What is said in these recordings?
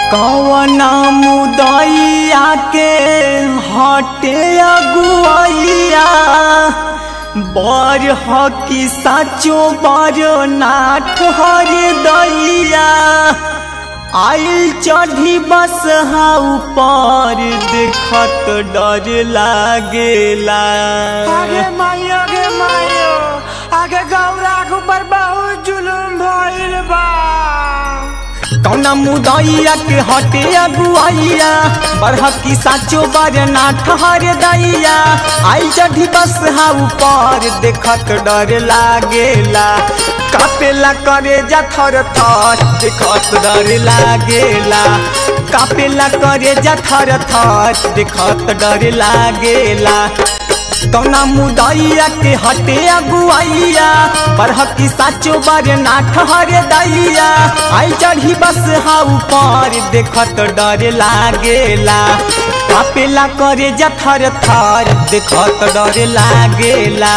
कवना मुदैया के हटे अगुआइया बर हकी साचो बर नाथ हर दैया आइल चढ़ी बस हा ऊपर देखत डर लागेला आगे मायो आगे मायो आगे गौरा के ऊपर बहुत जुलुम भइल बा कौना मुदैया के हटे अगुआइया बरहकी साचो बरना ठहर दैया आई चढ़ी बस हा ऊपर देखत डर लागेला कापेला करे जा थर थर देखत डर लागेला कापेला करे जा थर थर देखत डर लागेला कौना मुदैया के हटे अगुआइया बरहकी साचो बारे ना ठहर दैया आई चढ़ी बस हा ऊपर देखत डर लागेला कापेला करे जा थर थर देखत डर लागेला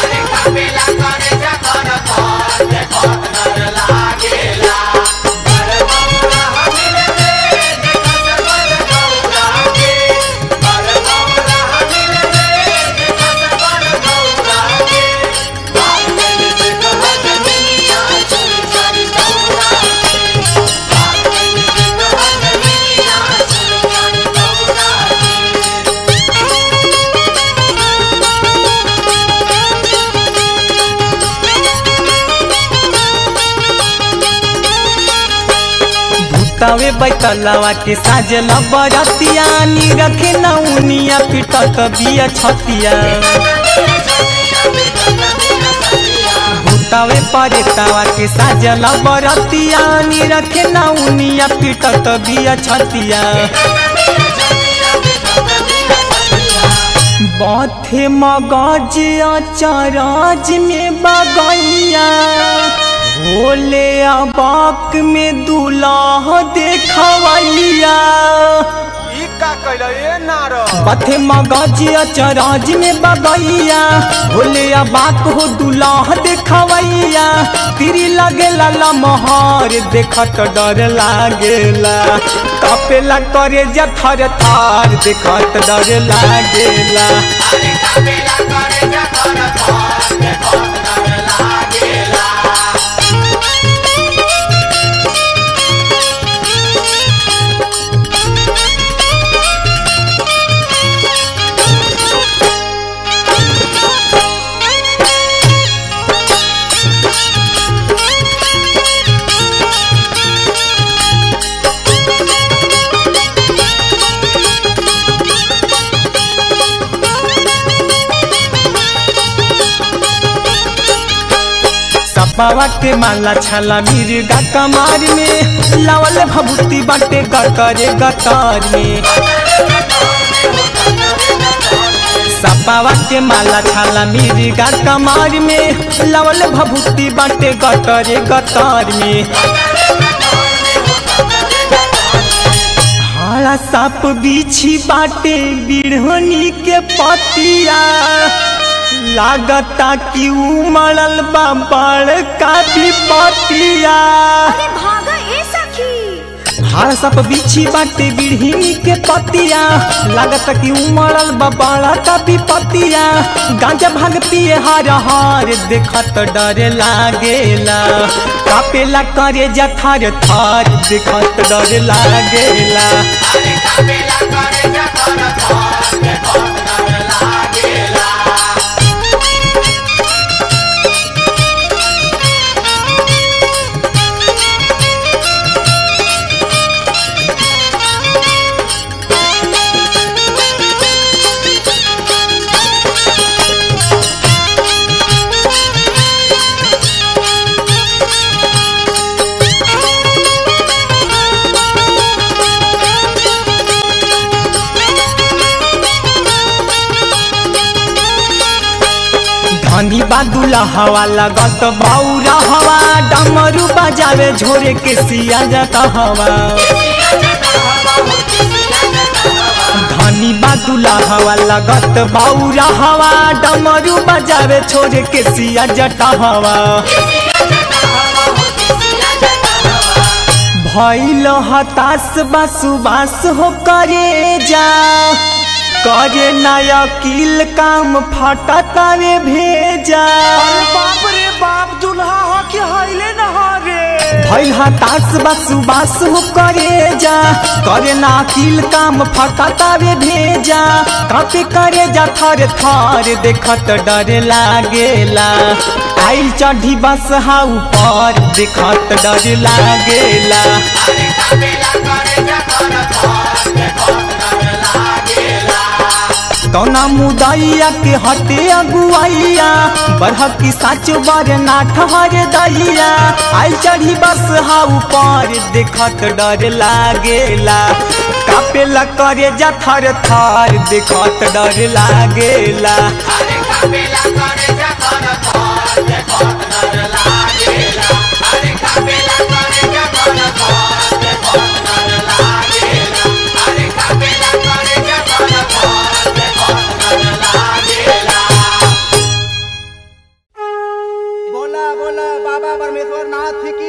भूतावे बैतलवा के साजल बरतिया नी रखे नौनिया पिटत बिया छतिया भूतावे परेतावा के साजल बरतिया नी रखे नौनिया पिटत बिया छतिया बाथे मगज अचरज में बगैया भोले अबाक में दूल्हा देखवैया ई का कइल ए नार बथे मगज अचरज में बगैया भोले अबाक हो दूल्हा देखवैया तिरी लगेला लमहर देखत डर लागेला कपेला करे जा थर थर देखत डर लागेला सपावा के माला छाला मिर्गा कमार में लावल भभूति बाटे गतरे गतर में सपावा के माला छाला मिर्गा कमार में लावल भभूति बाटे गतरे गतर में हाड़ा साप बिछी बाटे बिढ़नी के पतिया लागता कि उमड़ल बा बड़का विपतिया अरे भागा ए सखी हाड़ सप बिछी बाटे बिढ़नी के पतिया लागता कि उमड़ल बा बड़का विपतिया गांजा भाग पिए हर हर देखत डर लागेला कापेला करे जा थर थर देखत डर लागेला धनी बादुला हवा लगत बौरा हवा डमरू बजावे झोरे के सिया जाता हवा धनी बादुला हवा लगत बौरा हवा डमरू बजावे छोरे के सिया जटा हवा भैल हताश बसुबास हो करे जा करे नया किल काम फटा तावे भेजा अरे बाप रे बाप दुल्हा हो कि हईले न हो रे भैल हताश बसुबास हो करे जा करे ना किल काम फटा तावे भेजा कापे करे जा थर थर देखत डर लागेला आइल चढ़ी बस हा ऊपर देखत डर लागेला कौना मुदैया के हटे अगुआइया बढ़की साच बर ना ठहर दैया आई चढ़ी बस हा ऊपर देखत डर लागेला कापेला करे जा थर थर देखत डर लागेला बोला बोला बाबा परमेश्वर नाथ की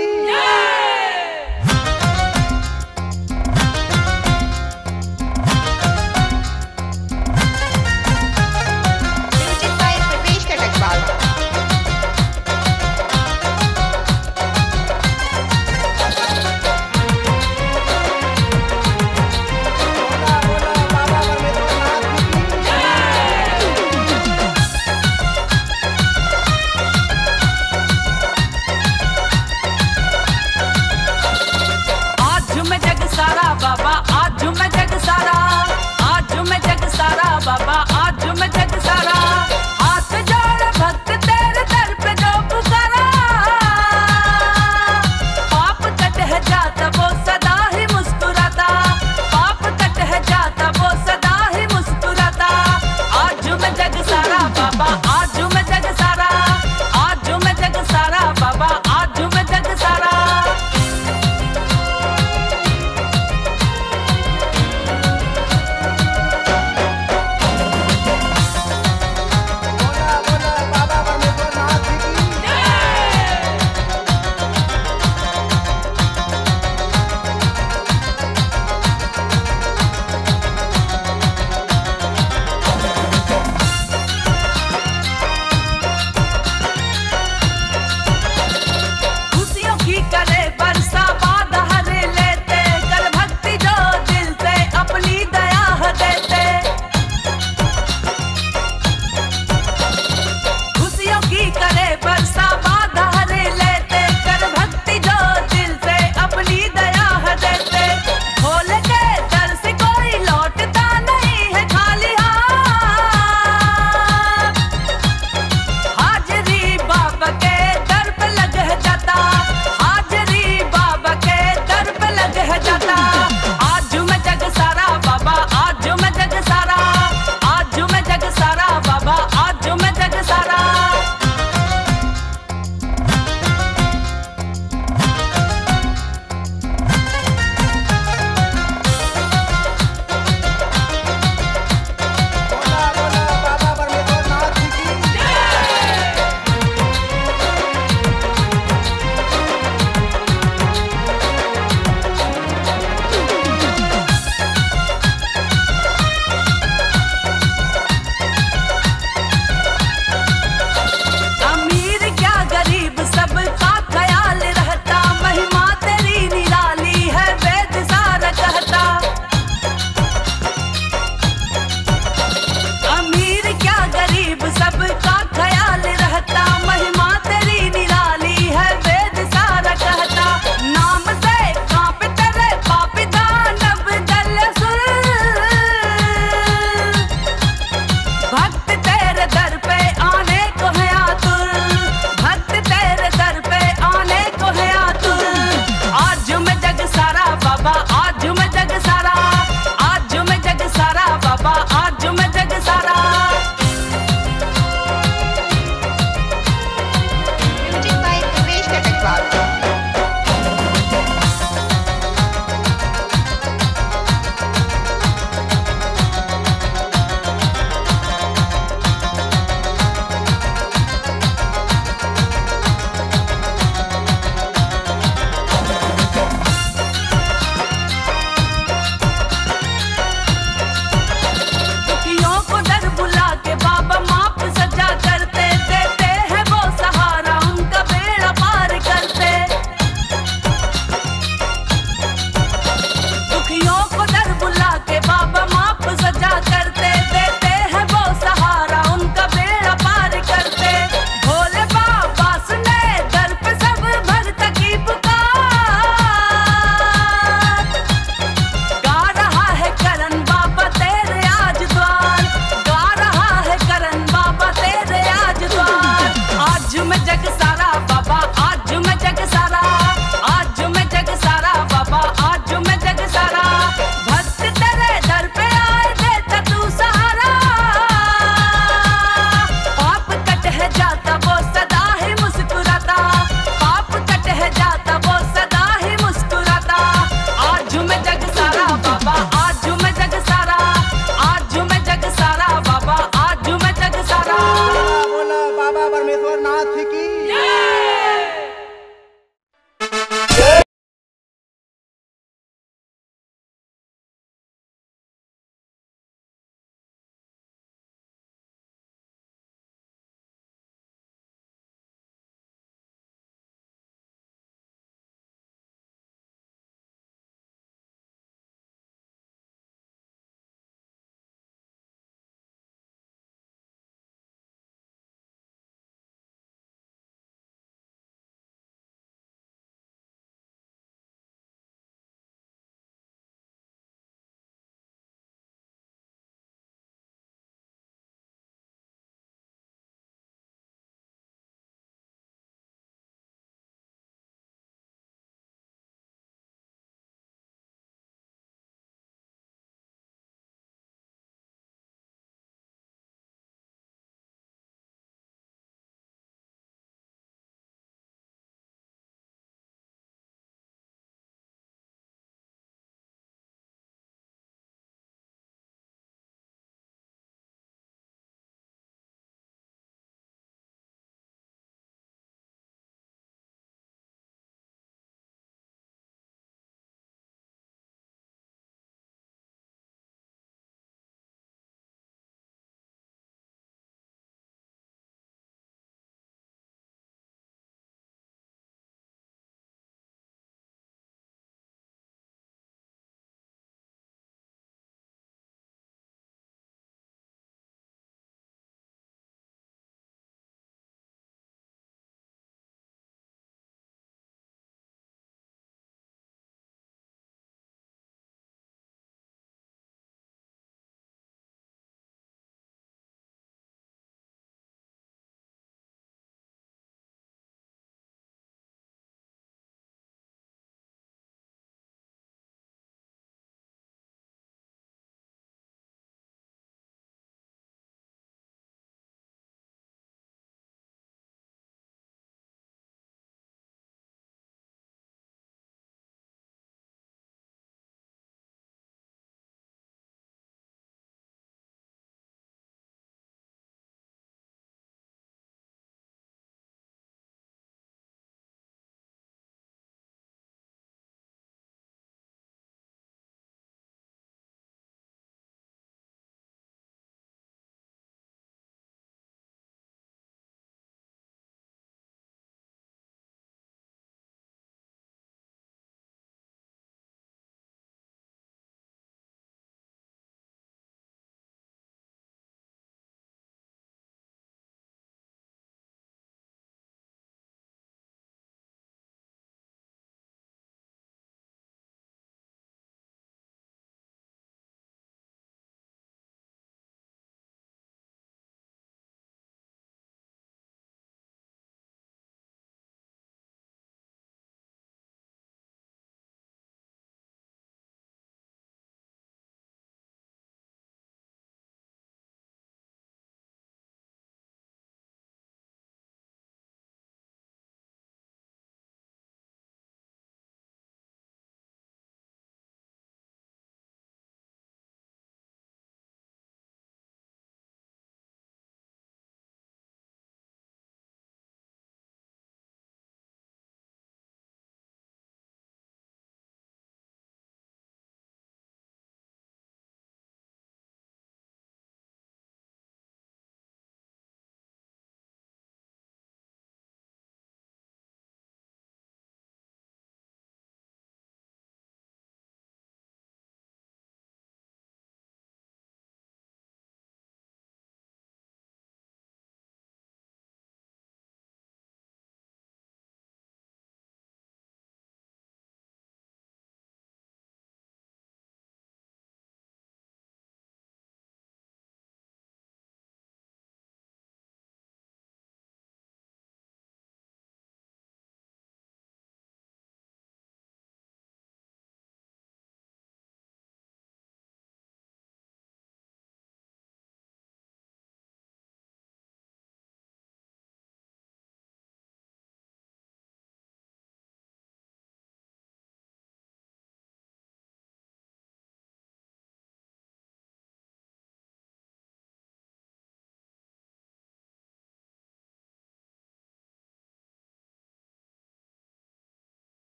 Music by Pravesh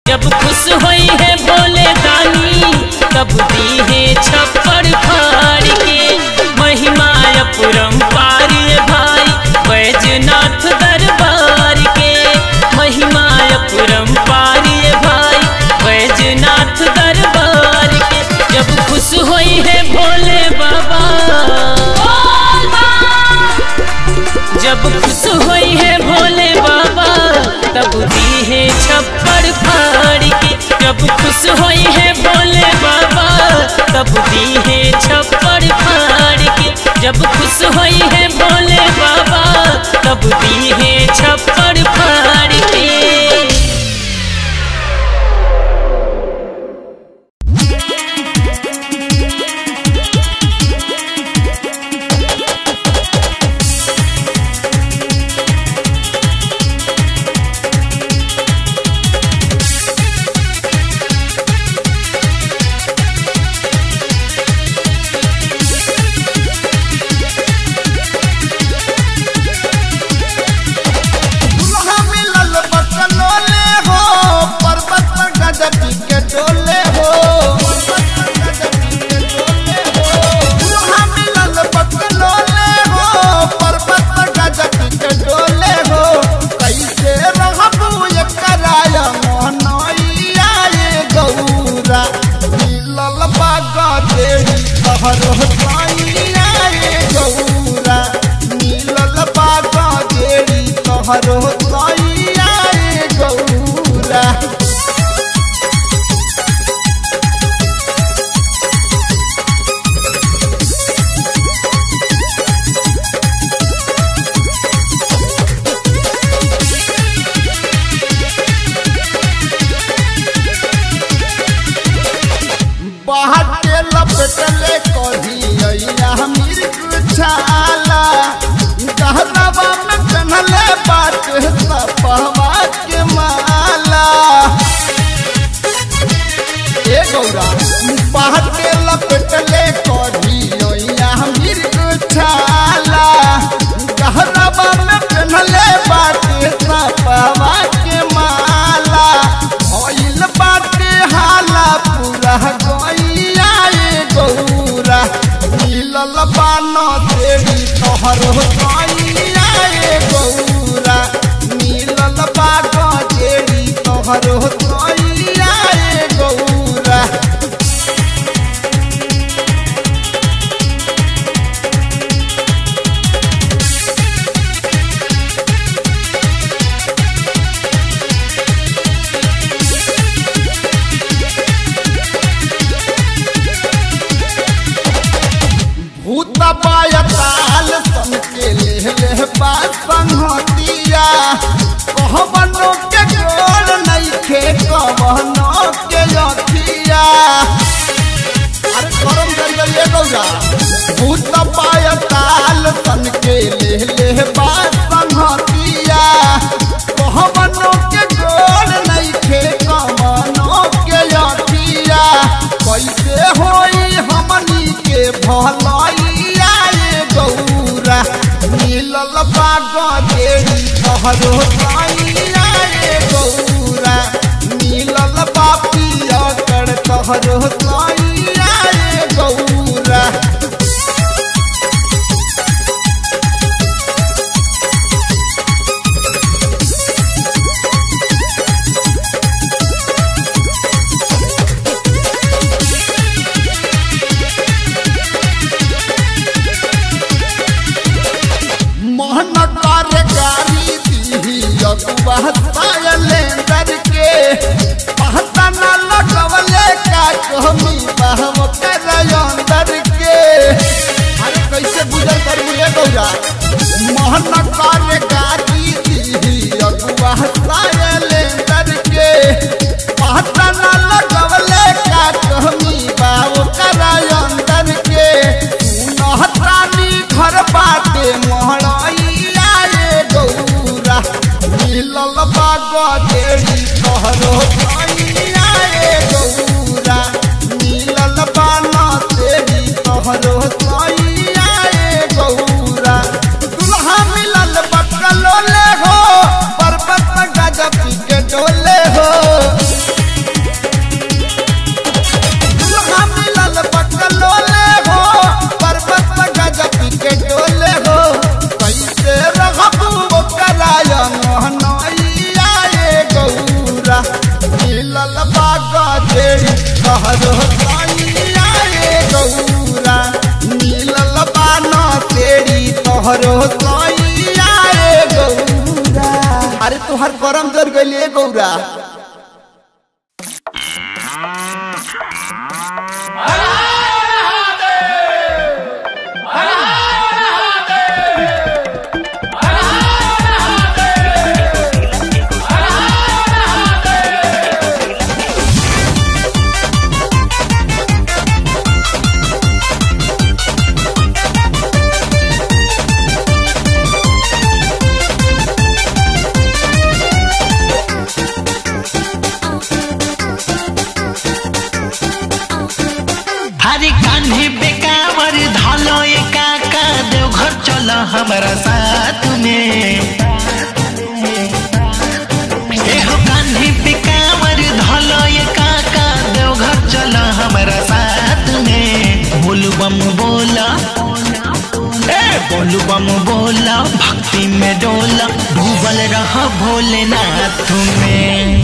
जब खुश होई है भोले दानी तब दी है छप्पड़ फाड़ के महिमा अपरंपार ये भाई बैजनाथ दरबार के महिमा अपरंपार ये भाई बैजनाथ दरबार के जब खुश होई है भोले बाबा जब खुश होई है भोले बाबा तब दी है छप्पड़ फाड़ के जब खुश होई है भोले बाबा तब दी है छप्पड़ फाड़ के जब खुश होई है भोले बाबा तब दी है छप्पड़ फाड़ के दुल्हा मिलल बकलोले हो पर्वत पर गजबी के डोले हो दुल्हा मिलल बकलोले हो पर्वत पर गजबी के डोले हो कैसे रहबू ये कराया मोहनैया ये गौरा मिलल बागा देवी तहरो साइया ये गौरा मिलल बागा देवी तहरो साइया ये गौरा बाहर के लपटले कही अइया मिर्ग छाला गहनवा में कन्हले बात सपहवा के माला ए गौरा बाहर के लपटले कही अइया मिर्ग छाला गहनवा में कन्हले बात सपहवा के माला भइल बाटे हाला पूरा गैया ए गौरा मिलल बान देवी तोहरो गैया ए गौरा मिलल बाग देवी तोहरो गैया ए गौरा भूत पायताल सन के ले ले बात संहतिया कहबनो के गोल नइखे कहबनो के अथिया अरे गरम कर गई गौरा भूत पायताल सन के ले ले बात संहतिया कहबनो के गोल नइखे कहबनो के अथिया कैसे होई हमनी के भलैया ए गौरा मिलल बाग देवी तोहरो सैया ए गौरा मिलल बापिया कर तोहरो सैया ए गौरा मोहन कर गारी दी अगुआ सायलेंदर के पहता न लगवले का कहमी बहम कर अंदर के अरे कैसे गुजर कर मुझे गौरा मोहन कर गारी दी अगुआ सायलेंदर के पहता न लगवले का कहमी बाव कर अंदर के नहत्रानी घर बाटे मोहरैया ए गौरा मिलल बाग देवी तोहरो सैया ए गौरा मिलल बान तोहरो सैया रे गौरा अरे तोहर करम जर गइले गौरा हरे कान्हे बेकावर धलो ये काका देवघर चल हमारा साथ में एहो कान्हे बेकावर धलो ये काका देवघर चल हमारा साथ में बोलू बम बोला ए बोलू बम बोला भक्ति में डोला डूबल रह भोलेनाथ में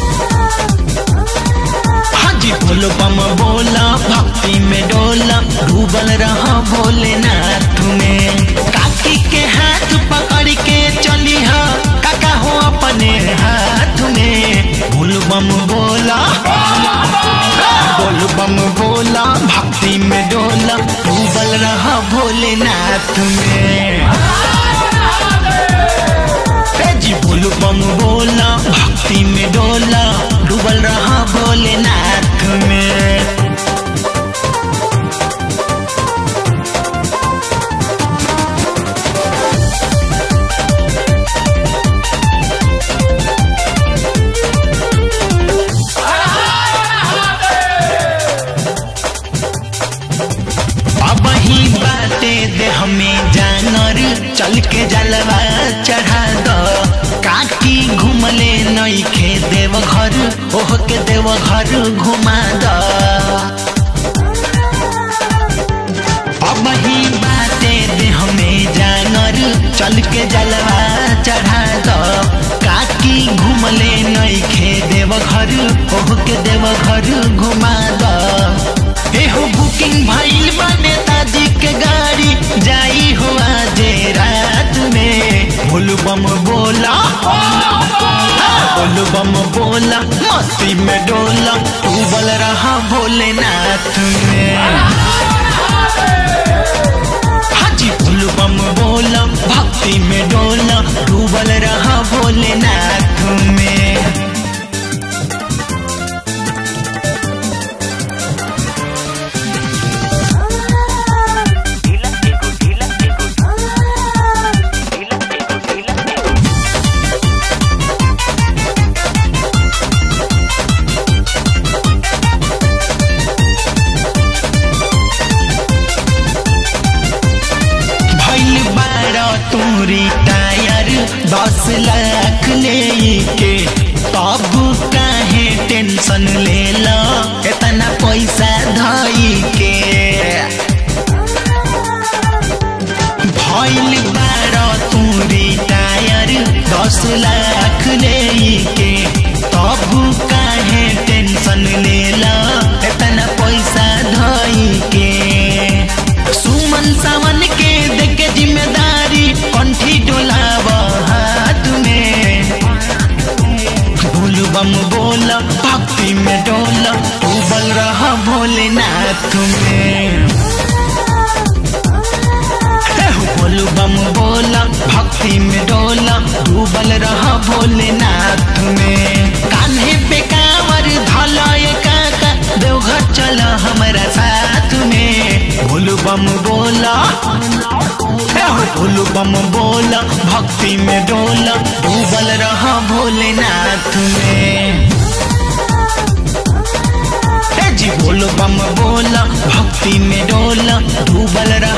हाजी बोलो बम बोला भक्ति में डोला डूबल रहा भोलेनाथ में काकी के हाथ पकड़ के चली हा काका हो अपने हाथ में बोल बम बोला बोल बम बोला भक्ति में डोला डूबल रहा भोलेनाथ में ए जी बोलू बम बोला भक्ति में डोला डूबल रहा भोलेनाथ में अब ही बाटे दे हमें जानर चल के जलवा चढ़ा दो काकी घूमले नई खे देव घर ओह के देव घर घुमा दो अब ही बाटे दे हमें जानर चल के जलवा चढ़ा दो काकी घूमले नई खे देव घर ओह के देव घर घुमा दो एहो बुकिंग भइल बा नेताजी के गाड़ी जाई हो आज रात में बोलू बम बोला बोलू बम बोला मस्ती में डोला डूबल रहा भोलेनाथ में हाजी बोलू बम बोला भक्ति में डोला डूबल रहा भोलेनाथ में भइल बारा तूरी टायर दस लाख ले के तब काहे टेंशन ले लो इतना पैसा धई के भइल बारा तूरी टायर दस लाख ले के तब काहे टेंशन ले लो इतना पैसा धई के सुमन सावन के देख जिम्मेदारी कंठी डोलाव हाथ में बोल बम बोल भक्ति में डोल डूबल रहा भोलेनाथ में एहो बोल बम बोल भक्ति में डोल डूबल रहा भोलेनाथ में कान्हे पे कांवर धलाए काका देवघर चल हमारा साथ में बोल बम बोला एहो बोल बम बोला भक्ति में डोला डूबल रहा भोलेनाथ में ए जी बोल बम बोला भक्ति में डोला डूबल रहा